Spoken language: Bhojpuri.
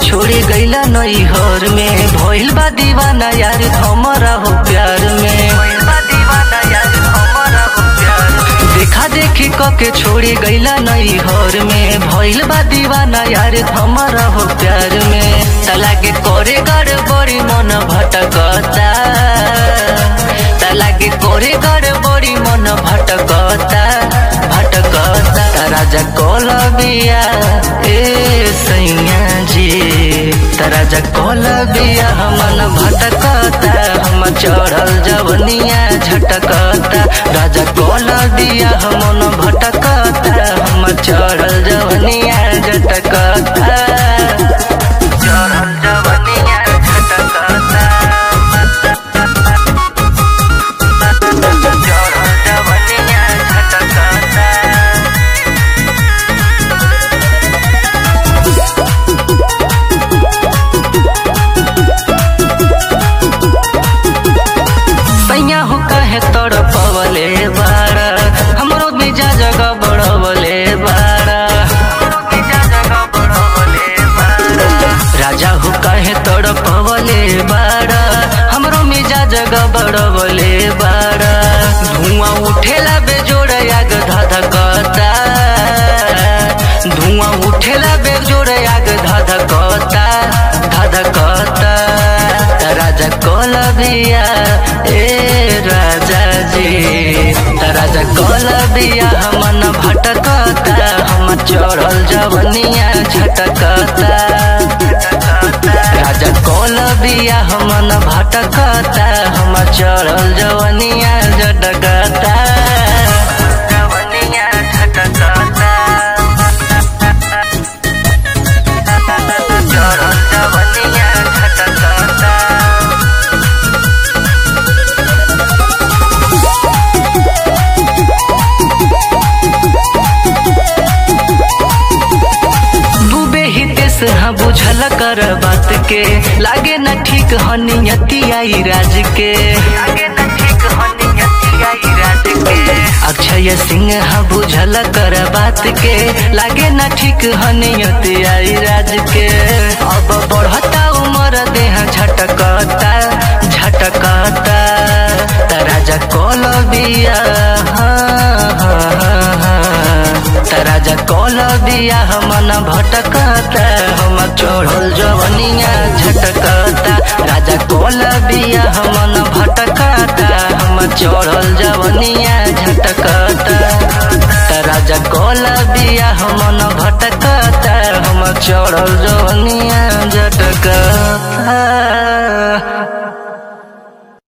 छोड़ी गईला नई हर में भइल बा दीवाना यार हमारा हो प्यार में भइल बा दीवाना यार हमारा हो प्यार में। देखा देखी क के छोड़ी गईला नई हर में भइल बा दीवाना यार हमारा हो प्यार में तला के करे गड़बड़ी मन भटकता तला के करे गड़बड़ी मन भटकता भटकता राजा कोलबिया ए सैया जी राजा कोलबिया हमन भटकता हम चढ़ल जवनिया झटकता राजा कोलबिया हमन भटकता हम चढ़ल जवनिया झटकता चढ़ल जवनिया झटकता चढ़ल जवनिया झटकता सैया हो कहे तोड़ पवले बाड़ा हमरो बीजा जगह बड़वले बाड़ा राजा हो कहे तोड़ पवले बाड़ा हमरो मिजा जगह बड़वले बाड़ा धुआं उठेला बेजोड़ आग धधकता धुआं उठेला बेजोड़ आग धधकता धधकता राजा कोलबिया ए राजा जी राजा कोलबिया हमन भटकता हम चढ़ल जवनिया झटकता राजा कोलबिया हमन भटकता हम चढ़ल जवनिया झटकता जवनिया झटकता चढ़ल जवनिया झटकता डूबे ही देश हाँ बुझल कर बात के लागे न ठीक हनियती आई राज के लागे न ठीक हनियती आई राज के अक्षय सिंह हाँ बुझल कर बात के लागे न ठीक हनियती आई राज के अब बढ़ता उम्र देह झटकता झटकता राजा कोलबिया हाँ हाँ हाँ हाँ राजा कोलबिया हमन भटकता हम चढ़ल जवनिया झटकता राजा कोलबिया हमन भटकता हम चढ़ल जवनिया झटकता राजा कोलबिया हमन भटकता हम चढ़ल जवनिया झटकता